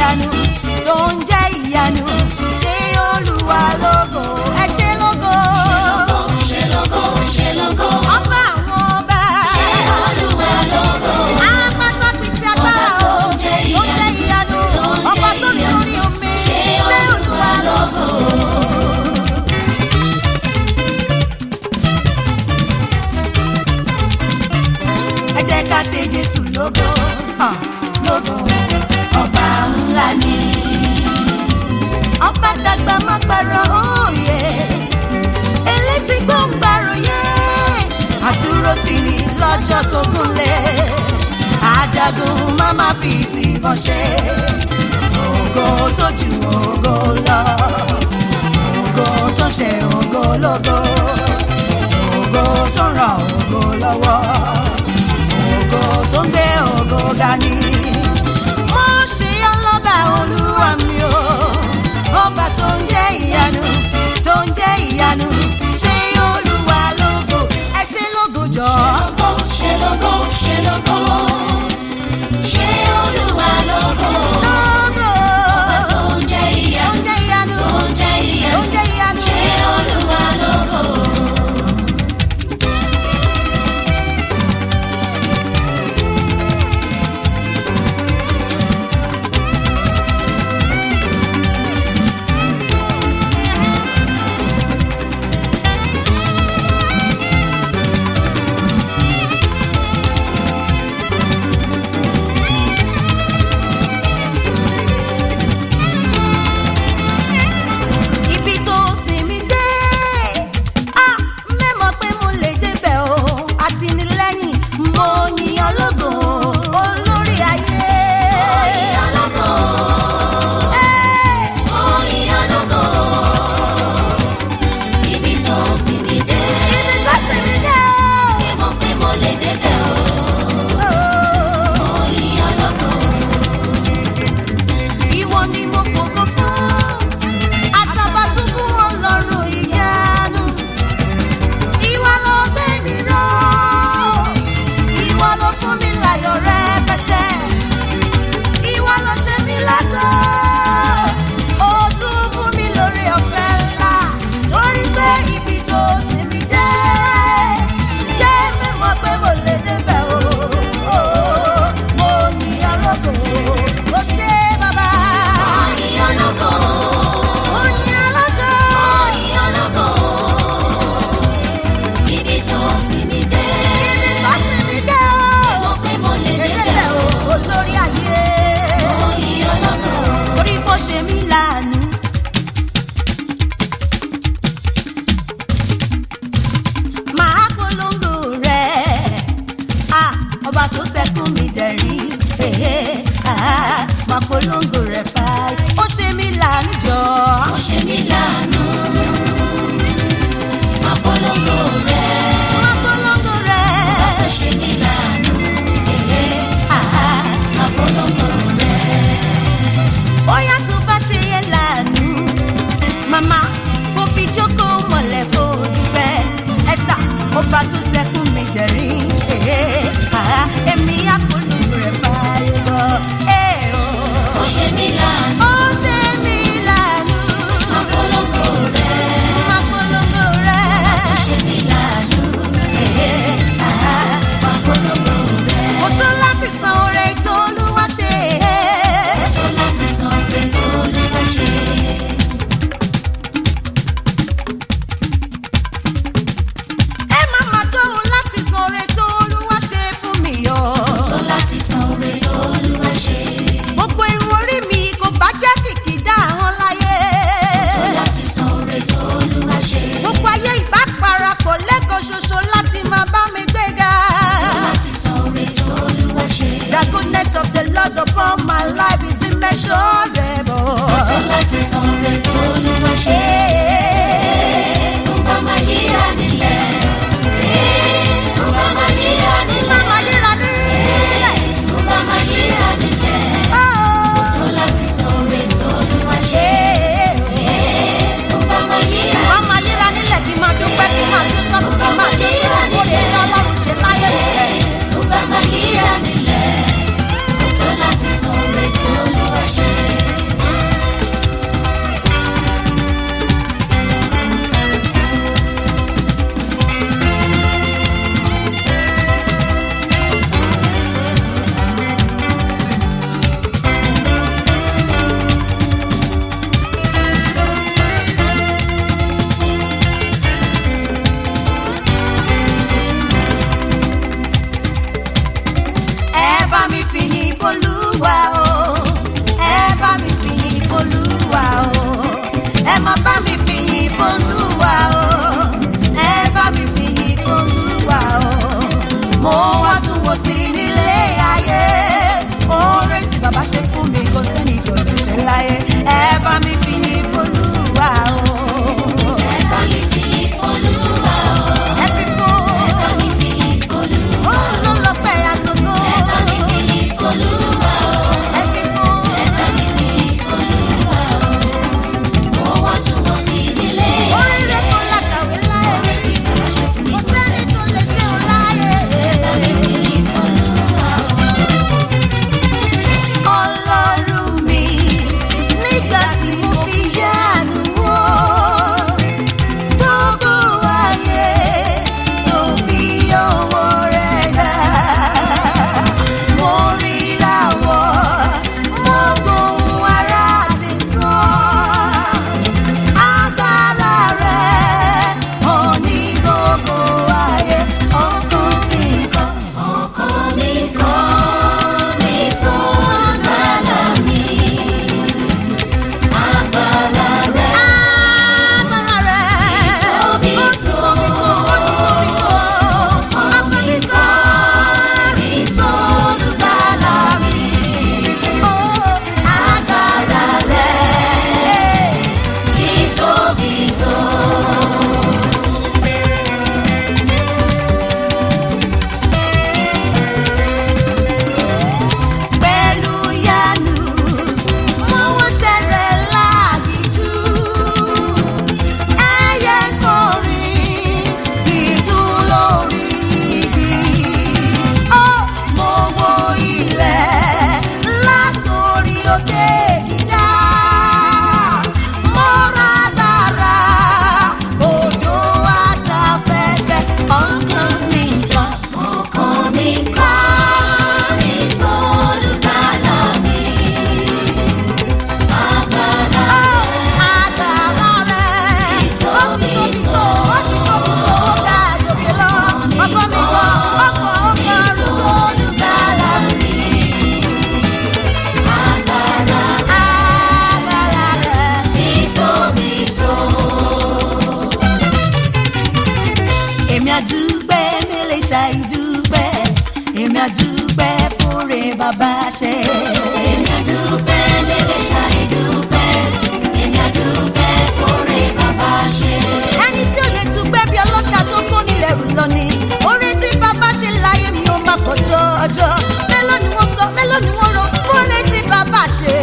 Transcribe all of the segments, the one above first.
ìyanu tó ń jẹ́ ìyanu ṣé olúwa lógo ẹ ṣe lógo. ṣe lógo ṣe lógo ọba àwọn ọba. ṣe olúwa lógo apátápìtì agbára Ọba tó o ń jẹ́ tó ń jẹ́ ìyanu tó ń jẹ́ ọba tó ní ìyanu. orí omi ṣe olúwa lógo. ẹ jẹ́ ká ṣe jésù lógo ah, lógo ọba ńlá ni ọba dàgbà má parọ́ òye elétí gbòǹgbàròyé àdúró tì ní lọ́jọ́ tó gúnlẹ̀ ajagun má má fi tìbọn ṣe ògo tó ju ògo lọ ògo tó ṣe ògo lógo ògo tó ràn ògo lọ́wọ́ ògo tó ń gbé ògo ga ni. mo ṣe ọlọ́ba olúwa mi o ọba tó ń jẹ́ ìyanu tó ń jẹ́ ìyanu ṣé olúwa lógo ẹ ṣe lógo jọ. lógo ṣe lógo ṣe lógo ṣe olúwa lógo lógo ọba tó ń jẹ́ tó ń ìyanu jẹ́ ìyanu tó ń jẹ́ tó ìyanu ń jẹ́ ìyanu. ṣe olúwa lógo.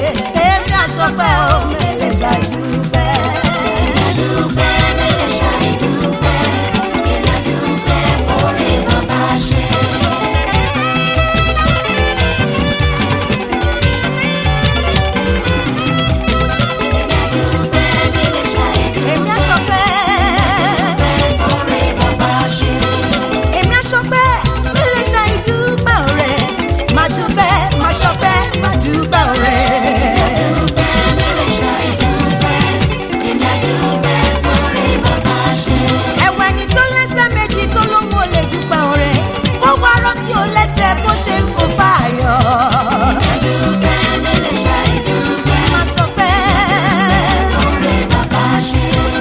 èmi àṣọpẹ́ ò mẹ́lẹ̀ ṣàìdúpẹ́. Dúpẹ́ mẹ́lẹ̀ ṣàì dúpẹ́, èmi á dúpẹ́ fóore bàbá ṣe. Èmi á dúpẹ́ mẹ́lẹ̀ ṣàì èmi dúpẹ́, àṣọpẹ́. fóore bàbá ṣe. èmi àṣọpẹ́ mẹ́lẹ̀ ṣàìdúpẹ́ ọ̀rẹ́ máa ṣọpẹ́ máa ṣọpẹ́ máa dúpẹ́ ọ̀rẹ́. Dúpẹ́ mẹ́lẹ̀ ṣàì dúpẹ́, èmi á dúpẹ́ fóore bàbá ṣe. ẹ̀wẹ̀ ni tó lẹ́sẹ̀ méjì tó ló mú olè dúpẹ́ ọ̀rẹ́ kó wá rántí ó lẹ́sẹ̀ bó ṣe ń fò fáyọ̀. Dúpẹ́ mẹ́lẹ̀ ṣàì dúpẹ́, máa ṣọpẹ́. fóore bàbá ṣe.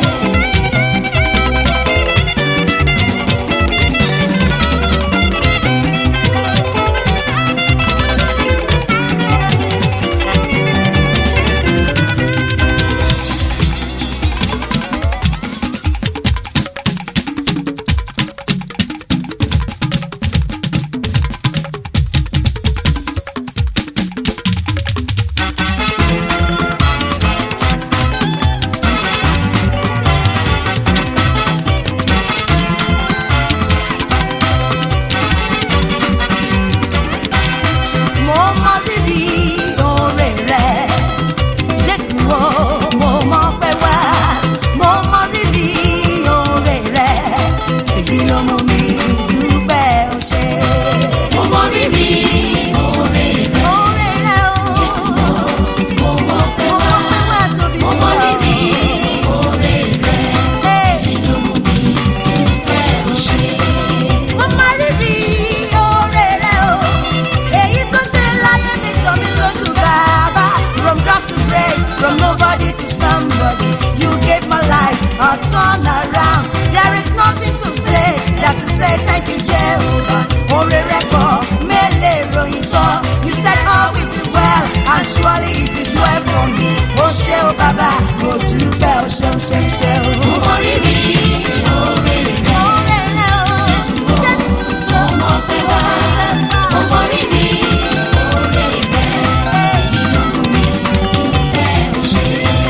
mo mọ rírì oore rẹ jésù o mo mọ pé wá mo mọ rírì oore rẹ èyí ló mú mi dúpẹ́ o ṣé. Mo mọ rírì oore rẹ̀, oore rẹ o Jésù o, mo mọ̀ pé mo wá. mọ pé wá tóbi Mo mọ rírì oore rẹ̀, Hey, ló mú mi dúpẹ́ o ṣé. mo mọ rírì oore rẹ o èyí tó ṣe láyé mi jọ mí lóṣù bàbá from grass to grace from nobody to somebody you gave my life a turn around there is nothing to say than to say thank you jehovah oore rẹ pọ̀ mélèé ròyìn tán you said all will be well and surely it is well for me o ṣé o bàbá mo dúpẹ́ o ṣeun ṣeun ṣeun. Mo mọ rírì oore rẹ̀, oore rẹ o Jésù o, mo mọ̀ pé wá. Mo mọ rírì oore rẹ̀, ló mú mi dúpẹ́ o ṣé.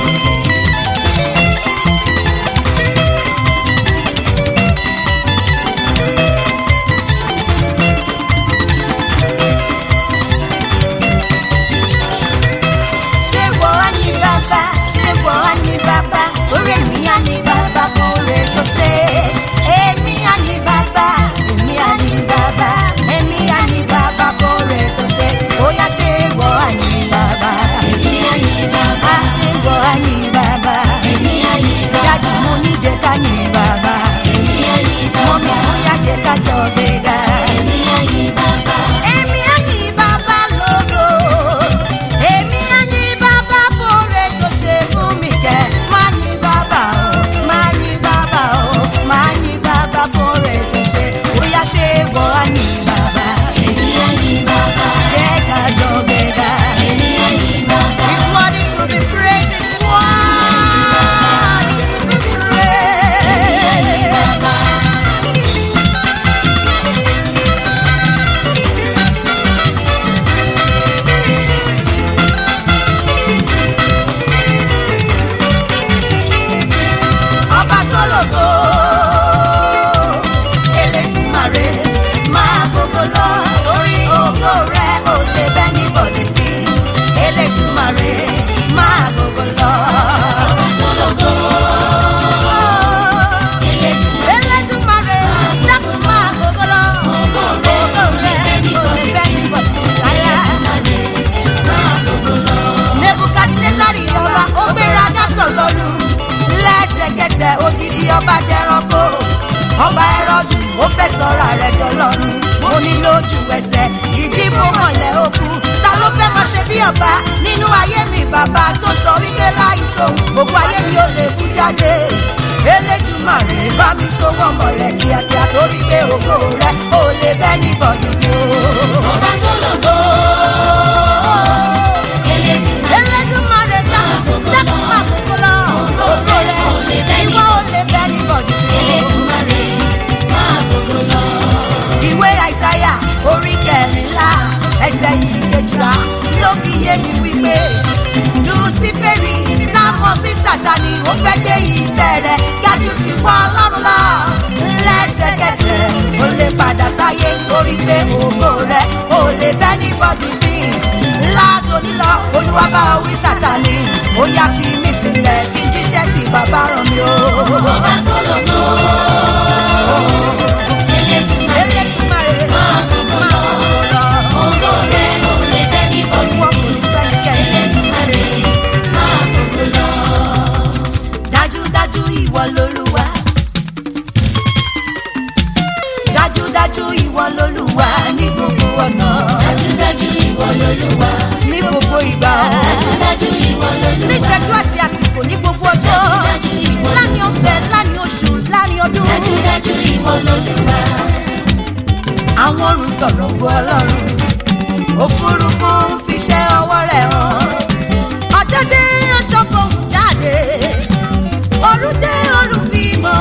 ṣé wọ́n á ní bàbá ṣé wọ́n á ní bàbá orí èmi á ní bàbá kan rè tó ṣe èmi á ní bàbá èmi á ní bàbá èmi á ní bàbá kan rè tó ṣe bóyá ṣé wọ́n á ní bàbá Èmi á yìn bàbá, á ṣé wọ́n á ní bàbá èmi á yìn dájú bàbá, mo ní jẹ́ ká ní bàbá èmi á yìn mọ́ mi bàbá, bóyá jẹ́ ká jọ gbéga. èmi á yìn bàbá. Èmi á yìn bàbá lógo. Èmi á yìn bàbá fóore tó ṣe fún mi kẹ́. Má yìn bàbá o, má yìn bàbá o, má yìn bàbá fóore tó ṣe. Bóyá ṣé wọ́n á yìn bàbá. Èmi á yìn bàbá, Jẹ́ ká jọ gbéga. èmi á yìn bàbá. It's worthy to be praised. It's worthy to be praised. ọba tó lògo elétùmarè máa gbogbo lọ torí ògo rẹ ò lè bẹ́ ní bọ̀dé bí elétùmarè máa gbogbo lọ. Ọba tó lógo, Elédùmarè, elétùmarè dákun máa gbogbo lọ Ògo rẹ ò lè bẹ́ ní ò lè bẹ́ ní bọ̀dé láyà. Elédùmarè, máa gbogbo lọ. nebukadnezari ọba ó gbéraga sọlọ́run lẹ́sẹ̀kẹsẹ̀ odidi ọba dẹranko ọba ẹrọ́jù ó fẹ́ sọ̀rọ̀ rẹ̀ dọ́lọ́run mo ní lójú ẹsẹ̀ ìdìbò mọ̀lẹ́ òkú ta ló fẹ́ máa ṣe bí ọba nínú ayé mi bàbá tó sọ wípé láì sóhun gbogbo ayé mi ò lè kú jáde eléjùmarè bá mi so wọ́n mọ̀lẹ́ kíákíá torí pé ògo rẹ̀ ò lè bẹ́ ní bọ̀dù mi o. Ọba tó lógo, Elédùmarè, Elédùmarè dákun dákun máa kókó lọ. Ògo rẹ̀ ìwọ ò lè bẹ́ ní bọ̀dù. Elédùmarè, máa gbogbo lọ. Ìwé Àìsáyà orí kẹrìnlá ẹsẹ̀ yìí kejìlá ló fi yé mi wípé ó fẹ́ gbé ìtẹ́ rẹ̀ gájú ti wọ́ ọlọ́run lọ lẹ́sẹ̀kẹsẹ̀ ó lè padà sáyé torí pé ògo rẹ̀ ó lè bẹ́ ní bọ́dì bí látòní lọ olúwa bá wí sátani ó yá fi mí sílẹ̀ kí n jíṣẹ́ tí bàbá rán mi o. ọba tó lógo elétùmarè elétùmarè máa gbogbo lọ ògo rẹ̀ ò lè bẹ́ ní bọ́dù wọn kò ní fẹ́nikẹ́ni. elétùmarè máa gbogbo lọ. dájúdájú ìwọ lolúwa dájúdájú ìwọ lolúwa ní gbogbo ọ̀nà dájúdájú ìwọ lolúwa ní gbogbo ìgbà dájúdájú ìwọ lolúwa níṣẹ́jú àti àsìkò ní gbogbo ọjọ́ dájúdájú ìwọ láàrin ọ̀sẹ̀ láàrin oṣù láàrin ọdún dájúdájú ìwọ lolúwa àwọn ọ̀run sọ̀rọ̀ gbọ́ ọlọ́run òfurufú ń fiṣẹ́ ọwọ́ rẹ̀ hàn ọjọ́ dé ọjọ́ fohùn jáde òru dé òru fi mọ́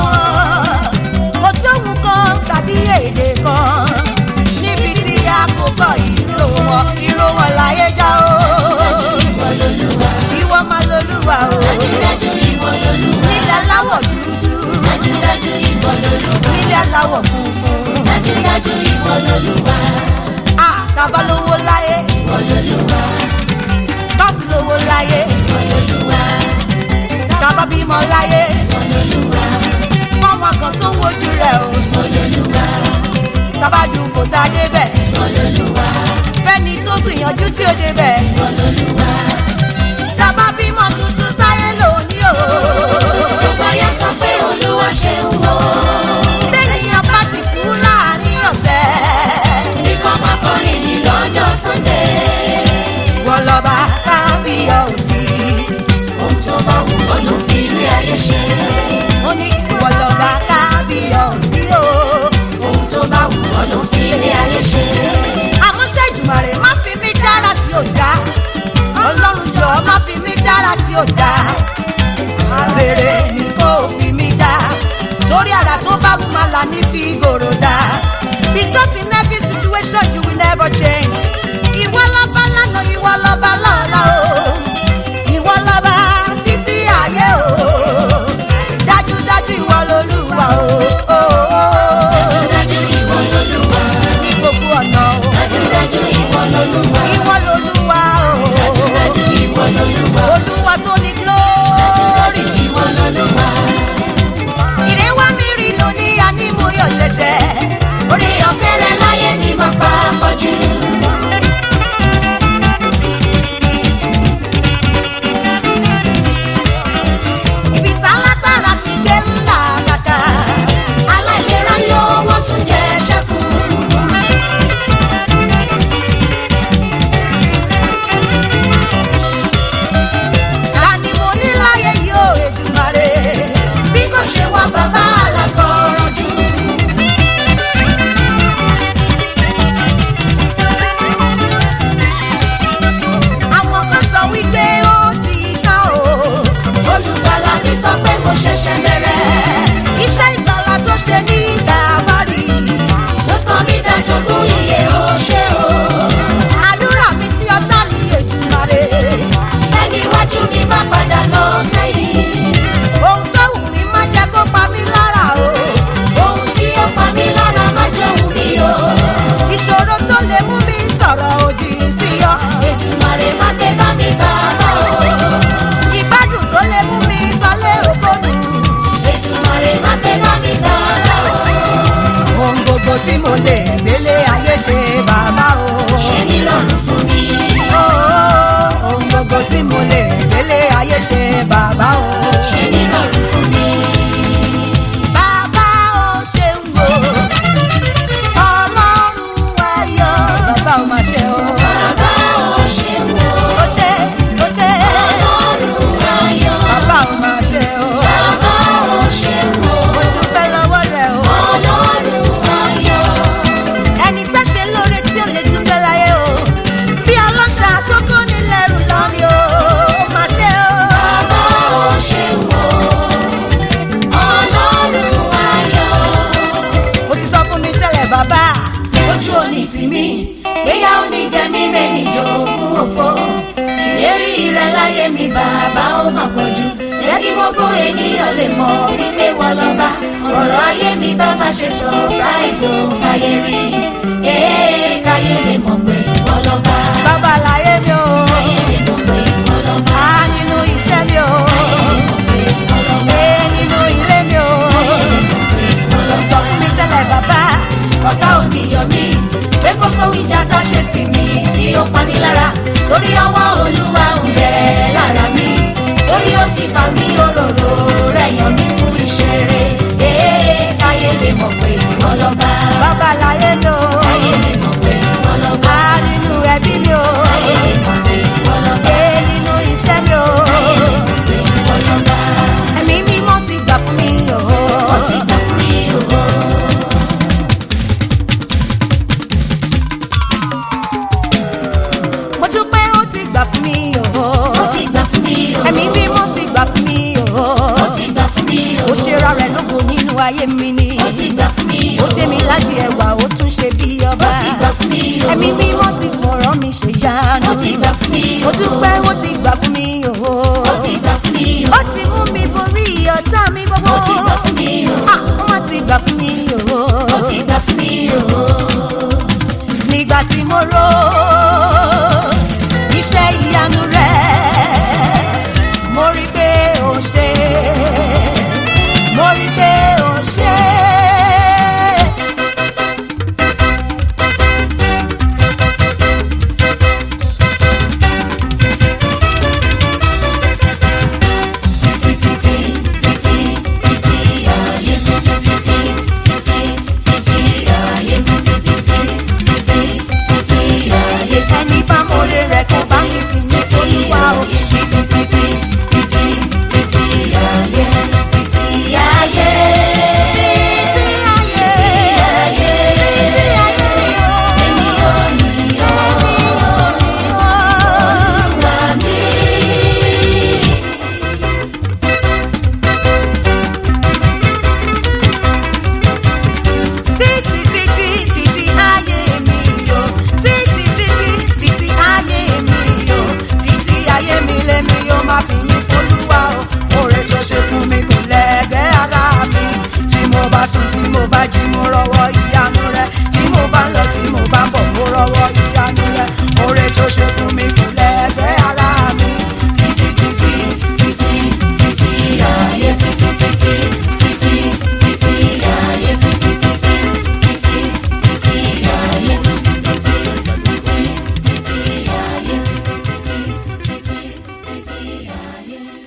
kò sóhun kan tàbí èdè kan níbi tí a kò gbọ́ ìró wọn ìró wọn láyé já o ìwọ lolúwa ìwọ máa lolúwa o dájúdájú ìwọ lolúwa nílẹ̀ láwọ̀ dúdú dájúdájú ìwọ lolúwa nílẹ̀ láwọ̀ funfun dájúdájú ìwọ lolúwa àtàbá lówó láyé ìwọ lolúwa bọ́ọ̀sì lówó láyé ìwọ lolúwa tàbá bímọ láyé ìwọ lolúwa fáwọn kan tó ń wojú rẹ̀ o ìwọ lolúwa tàbá dùn kò tá a débẹ̀ ìwọ lolúwa fẹ́ni tó gbìyànjú tí ó débẹ̀ ìwọ lolúwa. tàbá bímọ tuntun sáyé lónìí o gbogbo ayé sọ pé olúwa ṣeun o bẹ́ẹ̀nìyàn bá ti kú láàrin ọ̀sẹ̀ nìkan máa kọrin ní lọ́jọ́ sunday wọ́n lọ́ba kábíyọ̀ sí ohun tó bá wù ọ́ ló fi ilé ayé ṣe ó ní ìwọ lọ́ba kábíyọ̀ sí o ohun tó bá wù ọ́ ló fi ilé ayé ṣe àmúṣe ìjùmọ̀rè má fi mí dára tí ò dá ọlọ́run jọ má fi mí dára tí ò dá rere ni kò fi mí dá torí ara tó bá wù máa là ní fi gòrò dá because in every situation you will never change ìwọ lọ́ba lánàá ìwọ lọ́ba lọ́la o ìwọ lọ́ba títí ayé o dájúdájú ìwọ lolúwa o dájúdájú ìwọ lolúwa ní gbogbo ọ̀nà o dájúdájú ìwọ lolúwa ìwọ lolúwa o dájúdájú ìwọ lolúwa olúwa tó ní glory ìwọ lolúwa ìrẹ́wá mi rí lóní ànímúyọ̀ ṣẹ̀ṣẹ̀ orí ọ̀fẹ́ rẹ láyé mi máa pa pọ̀jù. ibi tá lágbára ti gbé ńlá kàkà aláìlera yóò wọ́n tún jẹ́ ṣẹ́kù. ta ni mo ní láyé yóò Èdùmàrè bí kò ṣe wá bàbá alágbọ̀ọ́rọ̀ jù. àwọn kan sọ wípé ó ti tán o olùgbàlà mi sọ pé mo ṣẹ̀ṣẹ̀ bẹ̀rẹ̀. iṣẹ́ ìgbàlà tó ṣe ní Kàvárì ló sọ mí dájọ́gbó iye ó ṣe o. àdúrà mi sí ọṣà ní Èdùmàrè ẹni iwájú mi má padà lọ sẹ́yìn. ohun tó wù mí má jẹ́ kó pa mí lára o ohun tí ó pa mí lára má jẹun mi o. ìṣòro tó lè mú mi sọ̀rọ̀ òdì sí ọ Èdùmàrè má gbé bá mi bàbá o. ìgbádùn tó lè mú mi sọlé ògbónú Èdùmàrè má gbé bá mi bàbá o. ohun gbogbo tí mo lè gbélé ayé ṣe bàbá o. ṣe ní rọrùn fún mi. Oh, ohun gbogbo tí mo lè gbélé ayé ṣe bàbá o. ṣe ní rọrùn fún mi. bàbá o ṣeun o ọlọ́run ayọ̀ bàbá o máa ṣe o. bàbá ò ṣe wò. ó ṣe ó ṣe ọlọ́run ayọ̀. bàbá o máa ṣe o. bàbá ò ṣe wò. mo tún fẹ́ lọ́wọ́ rẹ̀ o. ọlọ́run ayọ̀. ẹni tá ṣe lóore tí ò lè dúpẹ́ láyé o. bí ọlọ́ṣà tó kó ní lẹ́rù lọ ni o. ó máa ṣe o. bàbá ò ṣe wò. ọlọ́run ayọ̀. ó ti sọ fún mi tẹ́lẹ̀ bàbá. ojú òní tì mí gbéyà òní jẹ mí mẹ́ni jogún òfo ìlérí rẹ láyé mi bàbá ó mà pọ̀ jù jẹ́ kí mo gbogbo ènìyàn lè mọ̀ wípé wọ́n lọ́ba ọ̀rọ̀ ayé mi bá má ṣe surprise ò fàyè rí ee káyé lè mọ̀ pé wọ́n lọ́ba bàbá láyé mi o káyé lè mọ̀ pé wọ́n lọ́ba á nínú iṣẹ́ mi o káyé lè mọ̀ pé wọ́n lọ́ba ee nínú ilé mi o káyé lè mọ̀ pé wọ́n lọ lọ́ba. sọ fún mi tẹ́lẹ̀ bàbá ọ̀tá ò ní yọ mí pé kó sóhun ìjà tá a ṣe sí mi tí ó pa mí lára torí ọwọ́ olúwa ń bẹ lára mi torí ó ti fà mí òróró rẹ̀ yàn mí fún ìṣeré ee káyé lè mọ̀ pé ọlọ́ba bàbá láyé mi o káyé lè mọ̀ pé ọlọ́ba á nínú ẹbí mi o káyé lè mọ̀ pé ọlọ́ba ee nínú iṣẹ́ mi o káyé lè mọ̀ pé ọlọ́ba ẹ̀mí mímọ́ ti gbà fún mi o ó ti gbà fún mi òwò. mo dúpẹ́ ó ti gbà fún mi o ó ti gbà fún mi òwò. ẹ̀mí mímọ́ ti gbà fún mi o ó ti gbà fún mi ó òwò. ṣe ra rẹ̀ lógo nínú ayé mi ni ó ti gbà fún mi ó dé mi láti ẹwà ó tún ṣe bí ọba ó ti gbà fún mi o. ẹ̀mí mímọ́ ti fọ̀rọ̀ mi ṣe yánu ó ti gbà fún mi mo o. dúpẹ́ ó ti gbà fún mi o ó ti gbà fún mi o. ó ti mú mi borí ọ̀tá mi gbogbo ó ti gbà fún mi o. Ah, ó ti gbà fún mi o ó ti gbà fún mi o. nígbà tí mo rò iṣẹ́ ìyanu rẹ̀ mo rí pé ó ṣe mo rí pé ó ṣe. títí títí títí títí ayé títí títí títí títí ayé títí títí títí títí ayé ẹni bá mọ̀lẹ́ rẹ̀ kó bá mi fi ní olúwa o. títí títí títí títí ayé títí ayé títí ayé ayé títí ayé mi o. èmi ò ní ọ́ wá mi. títí títí títí ayé mi o títí títí títí ayé mi o títí ayé mi lèmi yóò máa fi yín fọlúwa o oore tó ṣe fún mi kò lẹ́gbẹ́ ara mi tí mo bá sùn tí mo bá jí mo rọ́wọ́ ìyanu rẹ tí mo bá ń lọ tí mo bá ń bọ̀ mo rọ́wọ́ ìyanu rẹ oore tó ṣe fún mi kò lẹ́gbẹ́ ara mi títí títí títí títí ayé títí títí títí títí ayé títí títí títí títí ayé títí títí títí títí ayé títí títí títí títí ayé.